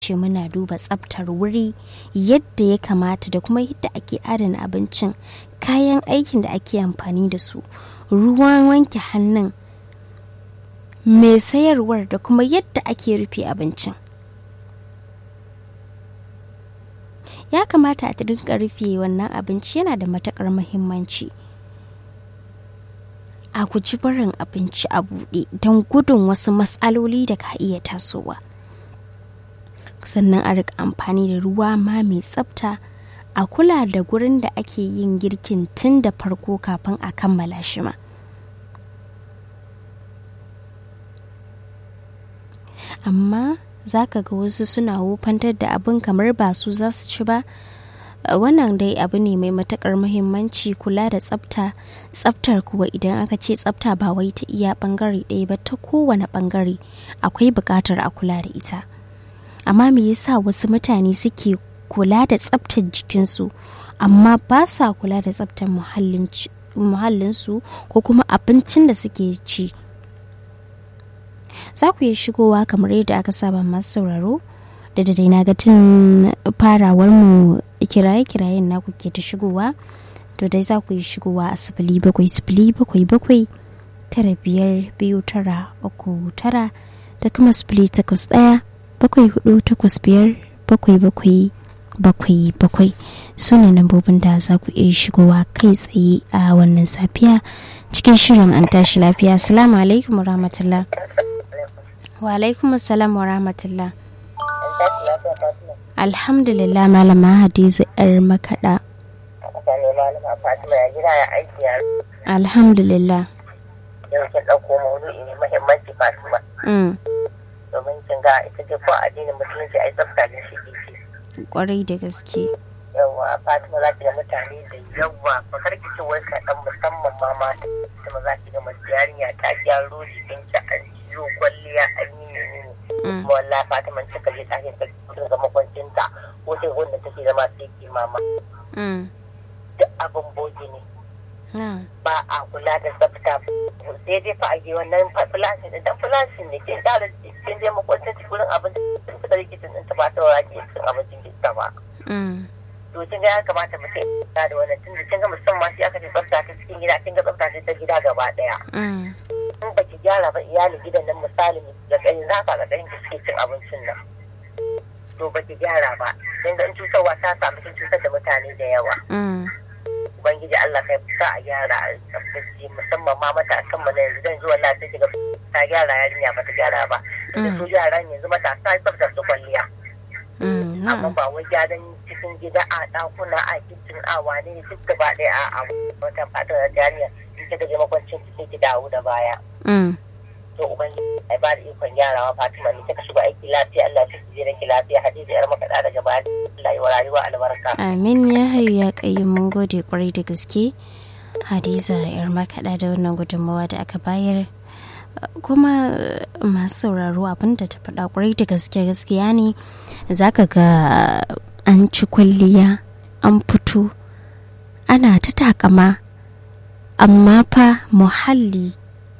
ce muna duba tsaftar wuri yadda ya kamata da kuma yadda ake adana abincin kayan aikin da ake amfani da su ruwan wanke hannun mai sayarwar da kuma yadda ake rufe abincin ya kamata a dinga rufe wannan abinci yana da matakar muhimmanci a guji barin abinci a buɗe don gudun wasu matsaloli da ka iya tasowa sannan a rika amfani da ruwa ma mai tsafta a kula da gurin da ake yin girkin tun da farko kafin a kammala shi ma amma za ka ga wasu suna wofantar da abin kamar ba su za su ci ba wannan dai abu ne mai matakar muhimmanci kula da tsafta tsaftar kuwa idan aka ce tsafta ba wai ta iya bangare ɗaya ba ta kowane bangare akwai buƙatar a kula da ita amma me yasa wasu mutane suke kula da tsaftar jikinsu amma ba sa kula da tsaftar muhallinsu ko kuma abincin da suke ci za ku yi shigowa kamar yadda aka saba masu sauraro da dai na ga tun farawar mu kiraye-kirayen naku ke ta shigowa to dai za ku yi shigowa a sifili bakwai sifili bakwai bakwai tara biyar biyu tara uku tara da kuma sifili takwas ɗaya bakwai hudu takwas biyar bakwai bakwai bakwai bakwai su ne lambobin da za ku iya shigowa kai tsaye a wannan safiya cikin shirin an tashi lafiya assalamu alaikum wa rahmatullah wa alaikum assalam wa rahmatullah alhamdulillah malama hadiza yar makaɗa alhamdulillah yau kin ɗauko maudu'i ne muhimmanci fatima domin kin ga ita ce ko addinin musulunci ai tsafta ne shi ke kwarai da gaske yawa fatima za ki ga mutane da yawa ba karki ce wai ka dan musamman ma mata kuma za ki ga mace yarinya ta gyaro jikin ta an ciyo kwalliya an yi ne ne kuma wallahi fatima ta kaje ta ke ta ga makwancinta ko sai wanda take zama sai ki mama duk abin bogi ne ba a kula da tsafta sai dai fa a yi wannan fulasin idan fulasin ne ke da cikin dai makwancin cikin abin da ta rikicin ɗin ta ba ta wara ke cikin abincin gista ba to kin ga ya kamata mu sai ta da wannan tunda kin ga musamman shi aka ce tsafta ta cikin gida kin ga tsafta ta gida gaba daya in ba ki gyara ba iyalin gidan nan misali da kai za ka ga ɗayan ki suke cin abincin nan to ba ki gyara ba kin ga in cutarwa ta samu kin cutar da mutane da yawa ubangiji Allah kai sa a gyara a tsaftace musamman ma matasan mu na yanzu dan zuwa lafiya kiga ta gyara yarinya ba ta gyara ba da su yaran yanzu matasa tsaftar su kwalliya amma ba wai gyaran cikin gida a ɗakuna a kicin a wane ne duk gaba ɗaya a wata fatar yarinya in kika je makwancin cikin ki dawo da baya to ubangiji ai ba da ikon gyarawa Fatima ne kika shiga aiki lafiya Allah ya ji ranki lafiya Hadiza yar makaɗa daga baya Allah ya rayuwa albarka amin ya hayu ya kayi mun gode kwarai da gaske Hadiza yar makaɗa da wannan gudunmawa da aka bayar kuma masu sauraro abinda ta faɗa kwarai da gaske gaskiya ne zaka ga an ci kwalliya an fito ana ta takama amma fa muhalli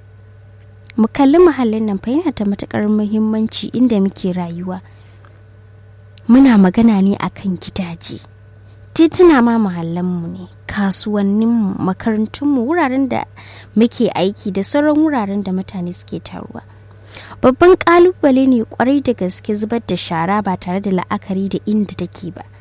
mu kalli muhallin nan fa yana da matukar muhimmanci inda muke rayuwa muna magana ne akan gidaje tituna ma muhallanmu ne kasuwanninmu makarantunmu wuraren da muke aiki da sauran wuraren da mutane suke taruwa babban kalubale ne kwarai da gaske zubar da shara ba tare da la'akari da inda take ba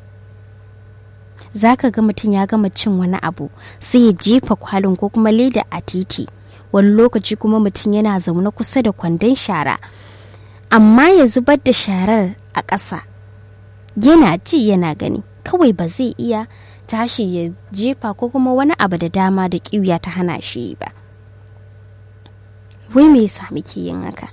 za ka ga mutum ya gama cin wani abu sai ya jefa kwalin ko kuma leda a titi wani lokaci kuma mutum yana zaune kusa da kwandon shara amma ya zubar da sharar a ƙasa yana ji yana gani kawai ba zai iya tashi ya jefa ko kuma wani abu da dama da ƙiuya ta hana shi ba wai me yasa muke yin haka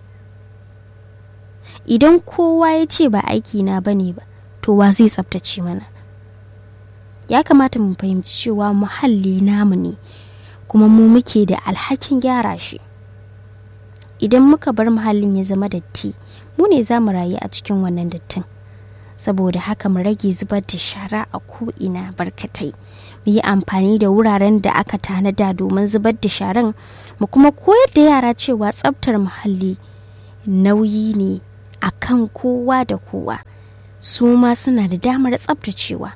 idan kowa ya ce ba aiki na bane ba to wa zai tsabtace mana ya kamata mu fahimci cewa muhalli namu ne kuma mu muke da alhakin gyara shi idan muka bar muhallin ya zama datti mu ne za mu rayu a cikin wannan dattin saboda haka mu rage zubar da shara a ko'ina barkatai mu yi amfani da wuraren da aka tanada domin zubar da sharan mu kuma koyar da yara cewa tsabtar muhalli nauyi ne a kan kowa da kowa su ma suna da damar tsabtacewa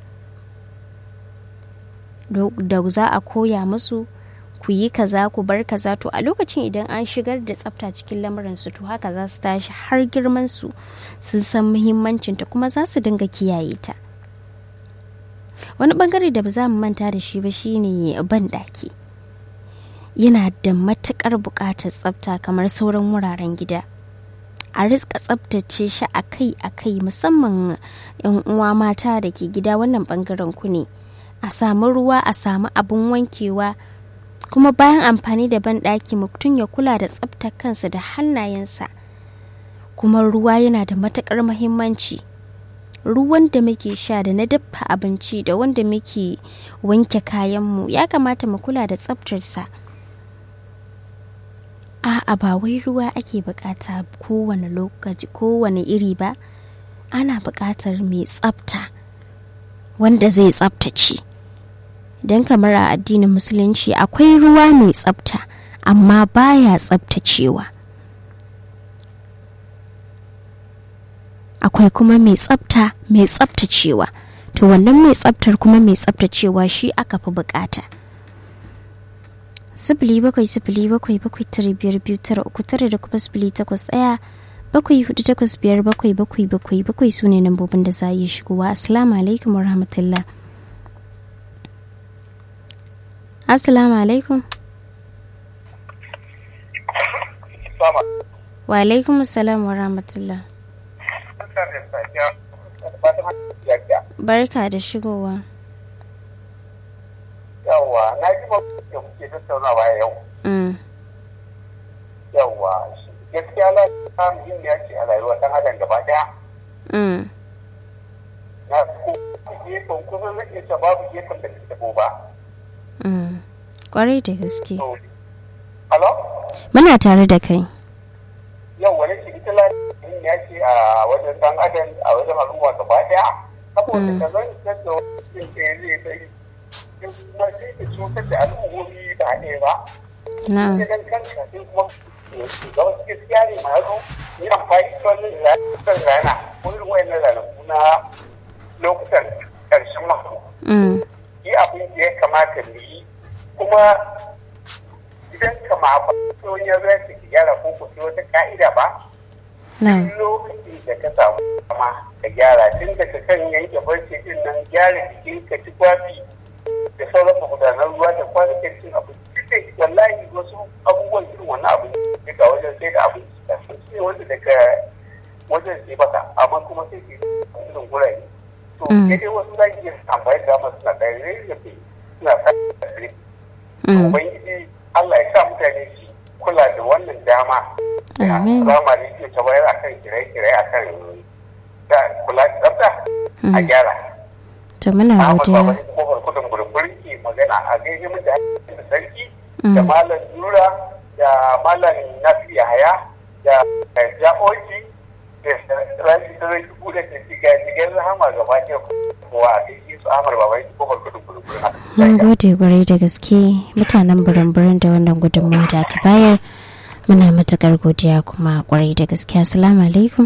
da za a koya musu ku yi kaza ku bar kaza to a lokacin idan an shigar da tsafta cikin lamuransu to haka za su tashi har girman su sun san muhimmancinta kuma za su dinga kiyaye ta wani bangare da ba za mu manta da shi ba shine ban ɗaki yana da matukar buƙatar tsafta kamar sauran wuraren gida a riska tsaftace shi akai-akai musamman 'yan uwa mata da ke gida wannan bangaren ku ne a samu ruwa a samu abin wankewa kuma bayan amfani da banɗaki mutum ya kula da tsaftar kansa da hannayensa kuma ruwa yana da matuƙar mahimmanci ruwan da muke sha da na dafa abinci da wanda muke wanke kayanmu ya kamata mu kula da tsaftarsa a'a ba wai ruwa ake bukata kowane lokaci kowane iri ba ana buƙatar mai tsafta wanda zai tsaftace don kamar a addinin musulunci akwai ruwa mai tsafta amma baya tsaftacewa akwai kuma mai tsafta mai tsaftacewa to wannan mai tsaftar kuma mai tsaftacewa shi aka fi bukata sifili bakwai sifili bakwai bakwai tara biyar biyu tara uku tara da kuma sifili takwas ɗaya bakwai hudu takwas biyar bakwai bakwai bakwai bakwai su ne lambobin da za a yi shigowa assalamu alaikum wa rahmatullah assalamu alaikum wa alaikum assalam wa rahmatullah barka da shigowa yawwa na ji da kuke tattaunawa yau yawwa gaskiya na ta muhimmiya ce a rayuwar ɗan adam gaba ɗaya na ko gefen kusan zai iya babu gefen da ke tabo ba kwarai da gaske Halo? muna tare da kai yau wani ce ita lafiya ya ce a wajen ɗan adam a wajen al'umma gaba ɗaya saboda ka zan canza wajen da ya zai bai kuma sai ka cutar da al'ummomi ba ɗaya ba. na'am Idan kanka sai kuma ga wasu gaskiya ne ma yazo yi amfani da wannan ranar rana ko irin wayannan ranaku na lokutan ƙarshen mako. Mm. Yi abin da ya kamata mu yi kuma idan kama ba wani ya zai ka gyara ko ku sai wata ka'ida ba. na'am lokacin da ka samu dama ka gyara tun daga kan yanke barci din nan gyara jikin ka ci kwafi da sauran magudanar ruwa da kwanakin cin abinci duk da wallahi wasu abubuwan irin wannan abin daga wajen sai da abinci da sun ce wanda daga wajen sai baka amma kuma sai ke irin gurare to Mm. sai dai wasu za ki iya amfani da dama suna ɗaya rarrafe suna sa da Mm. ubangiji Allah ya sa mutane su kula da wannan dama Amin. Rama ne ke ta bayar akan kirai-kirai akan da kula da tsafta a Mm. gyara. to muna Ahmad Baba godiya ne kofar kudin gurgurin ke magana a gaishe mutane da sarki Mm. da malam Nura da malam Nafi Yahaya da Ja'oji da Rabi Sarai Dubu da ke shiga shigar rahama gaba ɗaya kowa a gaishe su Ahmad Baba ne kofar kudin gurgurin mun gode kwarai da gaske mutanen birin-birin da wannan gudunmawa da aka bayar muna matukar godiya kuma kwarai da gaske assalamu alaikum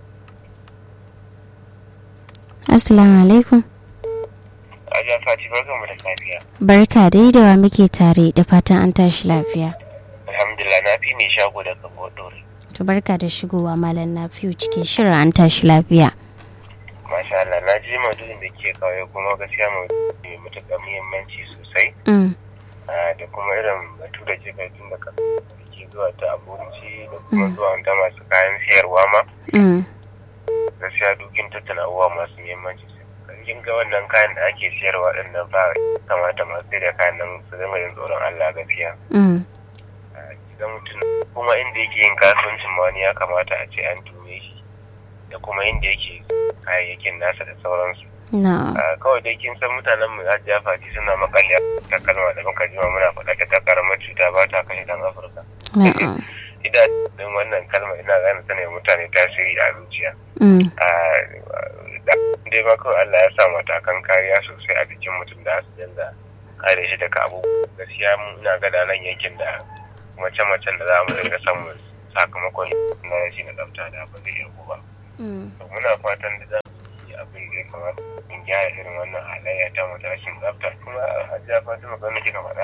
assalamu alaikum Ajiya Fati barkan mu da safiya. barka dai da wa muke tare da fatan an tashi lafiya Alhamdulillah na fi mai shago daga Bodori. to barka da shigowa malam na fiye cikin shirin an tashi lafiya Masha Allah na ji maudu'in da ke kawai kuma gaskiya maudu'i mai matuƙar muhimmanci sosai Mm, ah, da kuma irin batu da kika tun da kan da ke zuwa ta abinci da kuma Mm. zuwa da masu kayan siyarwa ma mm, gaskiya dukin tattala abubuwa masu muhimmanci kin ga wannan kayan da ake siyarwa din nan ba kamata masu sai da kayan nan su zama yin tsoron Allah gaskiya mm, Ah, kiga mutum kuma inda yake yin kasuwancin ma wani ya kamata a ce an tume shi da kuma inda yake kayayyakin nasa da sauransu na Ah, kawai dai kin san mutanen mu hajiya fati suna makalya ta kalma da muka jima muna faɗa ta karamar cuta ba ta kashe dan afirka na idan din wannan kalma ina gane tana yi mutane tasiri a zuciya mm, Ah, da dai ma kawai Allah ya sa matakan kariya sosai a jikin mutum da su dinga kare shi daga abubuwa gaskiya mu ina gada nan yankin da mace-macen da za mu dinga samu sakamakon na rashi na tsafta da ba zai iya ba muna fatan da za mu yi abin da ya kamata in gyara irin wannan halayya ta mu rashin tsafta kuma a ja fatima kan kika faɗa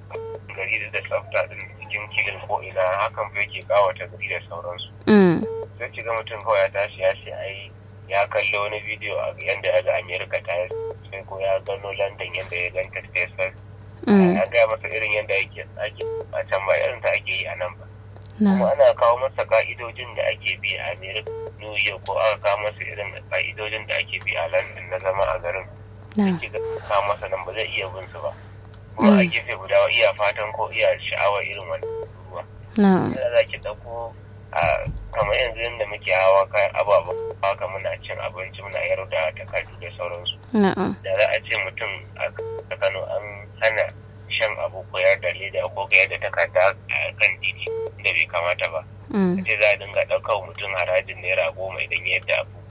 gari da tsafta din cikin kilin ko ina hakan fa yake kawata gari da sauransu sai ki ga mutum kawai ya tashi ya ce ai ya kalli wani bidiyo a yanda ya ga america ta yi sai ko ya gano london yanda ya ganta ta ya gaya masa irin yadda ake ake a can ba irin ta ake yi a nan ba kuma ana kawo masa ka'idojin da ake bi a america new york ko aka kawo masa irin ka'idojin da ake bi a london na zama a garin ake kawo masa nan ba zai iya bin su ba kuma a gefe guda iya fatan ko iya sha'awar irin wannan ruwa da za ki ɗauko a kamar yanzu yadda muke hawa kayan ababen haka muna cin abinci muna yaro da takardu da sauransu da za a ce mutum a kano an hana shan abu ko da leda ko ga da takarda a kan titi da bai kamata ba ce za a dinga ɗaukar mutum harajin naira goma idan ya yadda abu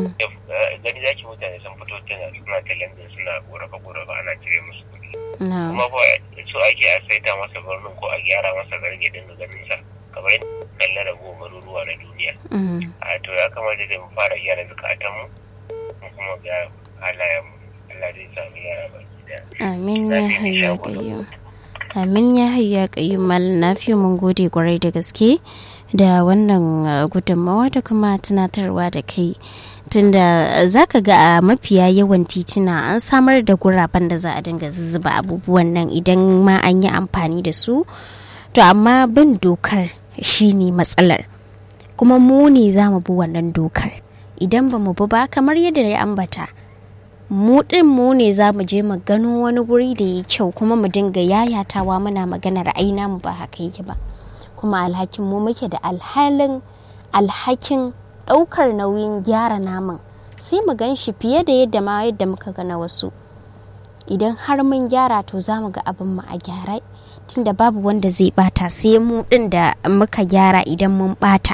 gani za ki mutane sun fito tana suna talentin suna korafa korafa ana cire musu kuɗi kuma fa su ake a saita masa birnin ko a gyara masa garin ya dinga ganin sa kamar yadda kallon ragowar garuruwa na duniya a to ya kamata da mu fara gyara zukatan mu kuma ga halayen mu Allah zai samu yara baki daya amin ya hayya kayyum amin ya hayya kayyum malam nafi mun gode kwarai da gaske da wannan gudunmawa da kuma tunatarwa da kai tunda za ka ga a mafiya yawan tituna an samar da guraben da za a dinga zuzzuba abubuwan nan idan ma an yi amfani da su to amma bin dokar shine matsalar kuma mu ne za mu bi wannan dokar idan ba mu bi ba kamar yadda ya ambata mu din mu ne za mu je mu gano wani guri da ya kyau kuma mu dinga yayatawa muna maganar aina mu ba haka yake ba kuma alhakin mu muke da alhalin alhakin ɗaukar nauyin gyara naman sai mu gan shi fiye da yadda ma yadda muka gana wasu idan har mun gyara to za mu ga abin mu a gyara tunda babu wanda zai bata sai mu din da muka gyara idan mun bata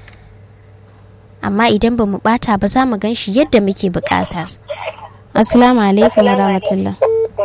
amma idan ba mu bata ba za mu gan shi yadda muke bukata assalamu alaikum wa rahmatullah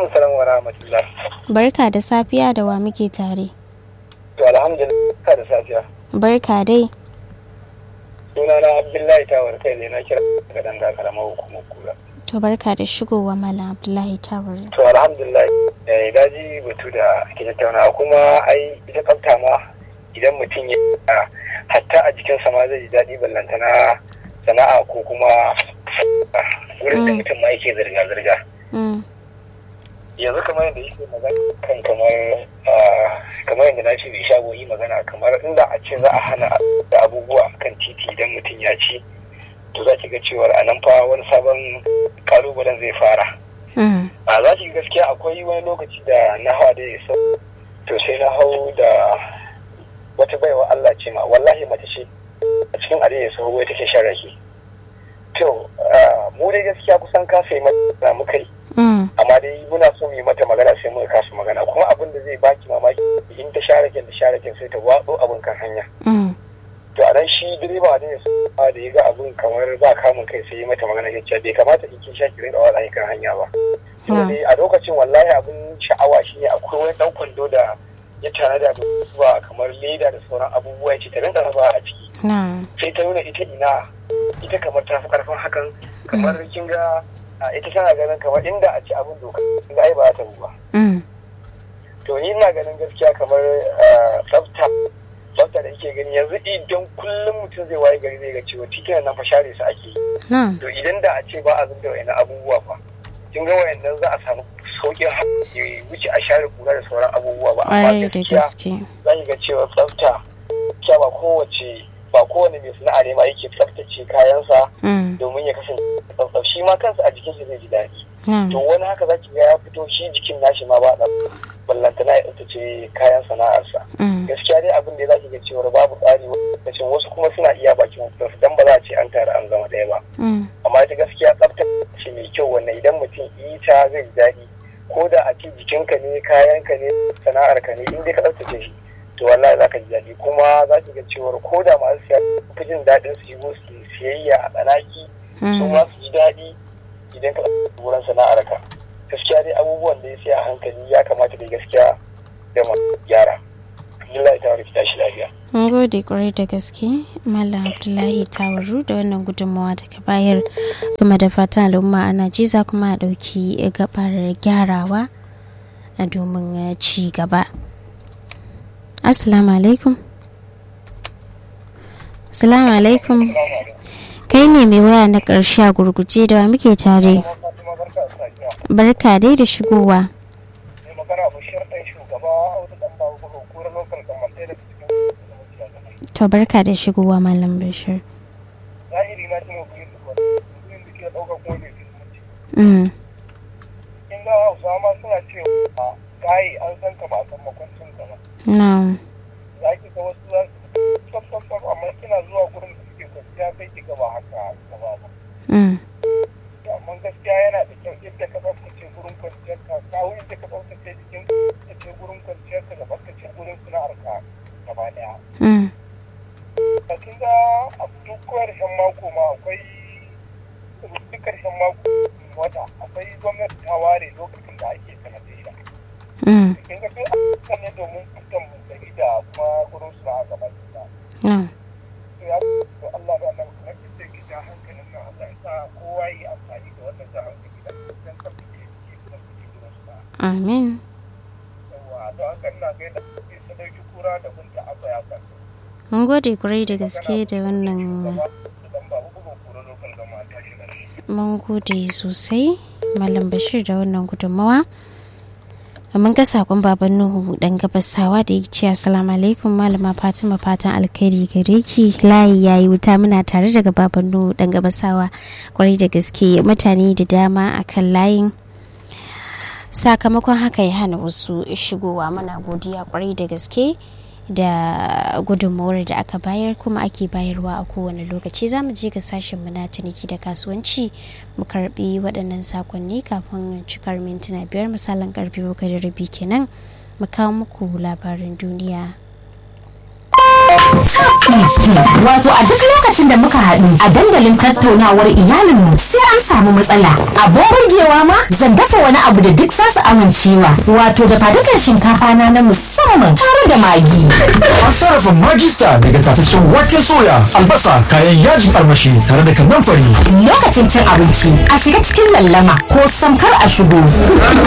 barka da safiya da wa muke tare to alhamdulillah da safiya barka dai sunana abdullahi tawar kai ne na kira daga danga karamar hukumar kura to barka da shigowa malam abdullahi tawar to alhamdulillah eh daji batu da ake tattauna kuma ai ita tsafta ma idan mutum ya hatta a jikinsa ma zai ji daɗi ballantana sana'a ko kuma wurin da mutum ma yake zirga-zirga yanzu kamar yadda yake magana kan kamar kamar yadda na ce bai shago yi magana kamar inda a ce za a hana da abubuwa kan titi idan mutum ya ci to za ki ga cewar a nan fa wani sabon kalubalen zai fara a za ki gaskiya akwai wani lokaci da na hawa da ya to sai na hau da wata baiwa Allah ce ma wallahi mace ce a cikin arewa ya sahu take shan rake to mu dai gaskiya kusan kasa yi mata muka yi amma dai muna so mu yi mata magana sai muka kasa magana kuma abin da zai baki mamaki in ta share da share sai ta watso abin kan hanya to a nan shi direba da ya da ya ga abin kamar ba kamun kai sai yi mata magana ya ce bai kamata in kin sha ki rinka watsa kan hanya ba a lokacin wallahi abin sha'awa shi ne akwai wani dan kwando da ya tana da abubuwa kamar leda da sauran abubuwa ya ce ta rinka raba a ciki sai ta nuna ita ina ita kamar ta fi karfin hakan kamar kin ga ita tana ganin kamar inda a ci abin doka inda ai ba ta ba to ni ina ganin gaskiya kamar tsafta tsafta da yake gani yanzu idan kullum mutum zai waye gari zai ga cewa titunan nan fa share su ake yi to idan da a ce ba a zubda wayannan abubuwa fa kin ga wayannan za a samu sauƙin ya wuce a share kura da sauran abubuwa ba amma gaskiya za ga cewa tsafta kya ba kowace ba kowane mai sana'a ne ma yake tsaftace kayansa domin ya kasance tsaftsaf shi ma kansa a jikin shi zai ji daɗi to wani haka za ki ga ya fito shi jikin nashi ma ba ballantana ya tsaftace kayan sana'arsa gaskiya dai abin da za ki ga cewa babu tsari lokacin wasu kuma suna iya bakin wasu dan ba za a ce an tare an zama ɗaya ba amma ita gaskiya tsaftace mai kyau wannan idan mutum ita zai ji daɗi ko da a ce jikinka ne kayanka ne sana'arka ne in dai ka tsaftace shi to wallahi za ka ji daɗi kuma za ki ga cewar ko da masu siya fi jin daɗin su yi su siyayya a tsanaki su ma su ji daɗi idan ka tsaftace wurin sana'arka gaskiya dai abubuwan da ya siya a hankali ya kamata dai gaskiya da ma gyara Alhamdulillah ta wani tashi lafiya. mun gode kwarai da gaske malam abdullahi tawaru da wannan gudunmawa da ka bayar kuma da fatan al'umma ana ji za kuma a ɗauki gabar gyarawa a domin ci gaba assalamu alaikum assalamu alaikum kai ne mai waya na ƙarshe a gurguje da wa muke tare barka dai da shigowa magana bashir ɗan shugaba audu ɗan babu buga kura lokal gamar ɗaya daga cikin to barka da shigowa malam bashir zahiri na ji mafi yin duk wani da ke ɗauka kuma bai fi zumunci. mm. In ga hausa ma suna cewa gaye an san ka ba a san makwancin ka ba. no. Za ki ga wasu za su tsaf tsaf tsaf amma kina zuwa gurin da suke kwanciya sai ki ga ba haka ka ba ba. mm. Amma gaskiya yana da kyau yadda ka tsaftace gurin kwanciyar ka kawo yadda ka tsaftace jikin ka tsaftace gurin kwanciyar ka da tsaftace gurin sana'ar ka gaba ɗaya. mm. a kin ga a duk karshen mako ma akwai duk karshen mako wata akwai gwamnati ta ware lokacin da ake sanadiyya mm. kin ga duk ayyukan ne domin fitan mu gari da kuma gurin su a gaba da no. to ya to Allah da Allah kuma ki ce ki ja hankalin nan Allah ya sa kowa yi amfani da wannan ja hankali da dan tsaftace ki kuma ki gurin su amin yawa don haka ina ga yadda ki sadauki kura da bunta abba ya kan mun gode kwarai da gaske da wannan dan babu bugun kura lokal gama ta shi gari mun gode sosai malam bashir da wannan gudunmawa mun ga sakon baban nuhu dan gabasawa da ya ce assalamu alaikum malama fatima fatan alkhairi gare ki layi yayi wuta muna tare daga baban nuhu dan gabasawa kwarai da gaske mutane da dama akan layin sakamakon haka ya hana wasu shigowa mana godiya kwarai da gaske da gudunmawar da aka bayar kuma ake bayarwa a kowane lokaci za mu je ga sashen mu na ciniki da kasuwanci mu karbi waɗannan sakonni kafin cikar mintuna biyar misalin karfe bakwai da rabi kenan mu kawo muku labarin duniya Wato a duk lokacin da muka haɗu a dandalin tattaunawar iyalinmu sai an samu matsala. Abin burgewa ma zan dafa wani abu da duk zasu amincewa. Wato da fadukan shinkafa na na musamman tare da magi. An sarrafa magista daga tataccen waken soya, albasa, kayan yajin armashi tare da kannan fari. Lokacin cin abinci a shiga cikin lallama ko samkar a shigo.